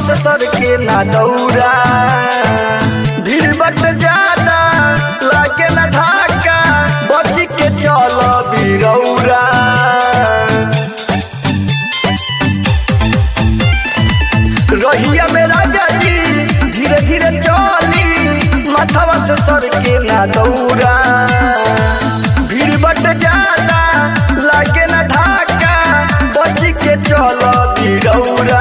से सर के ना दौरा भीड़ बट ज्यादा लागे ना धाका बच के चल बिरौरा रहिया में राजा जी धीरे धीरे चली माथवा से सर के ना दौरा भीड़ बट ज्यादा लागे ना धाका बच के चल बिरौरा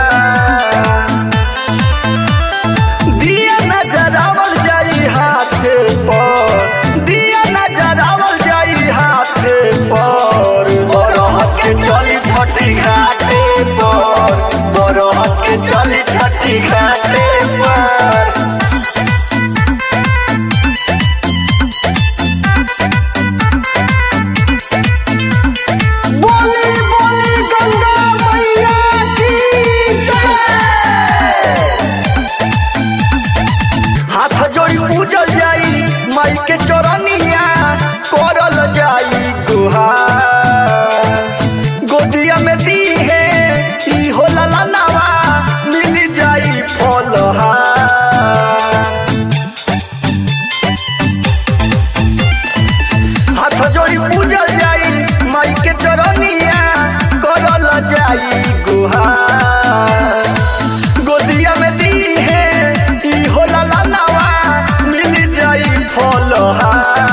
दिया नजरावल जाई हाथे पर दिया नजरावल जाई हाथे पर बरहत के चली छठी घाटे पर बरहत के चली छठी घाटे पर बोली बोली गंगा मैया की जय हाथ जोड़ी पूजल जाई माई के चरनिया करल जाई गुहार गोदिया में दी है ई होला लनावा मिल जाई फलहार हाथ जोड़ी पूजल जाई माई के चरनिया करल जाई गुहार गोदिया में दी है ई होला लनावा मिल जाई फलहार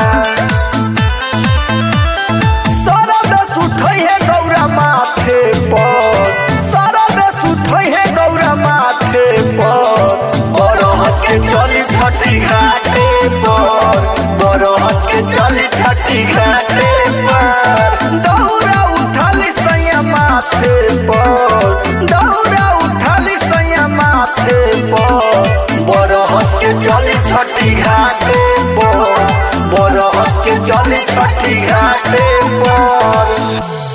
सरद सुठै है गौरा माथे पर सरद सुठै है गौरा माथे पर बरहत के चली छठी घाटे पर बरहत के चली छठी घाटे पर दौरा उठाली सैया माथे पर दौरा उठाली सैया माथे पर बरहत के चली छठी घाटे पर बरहत के चली छठी घाटे पर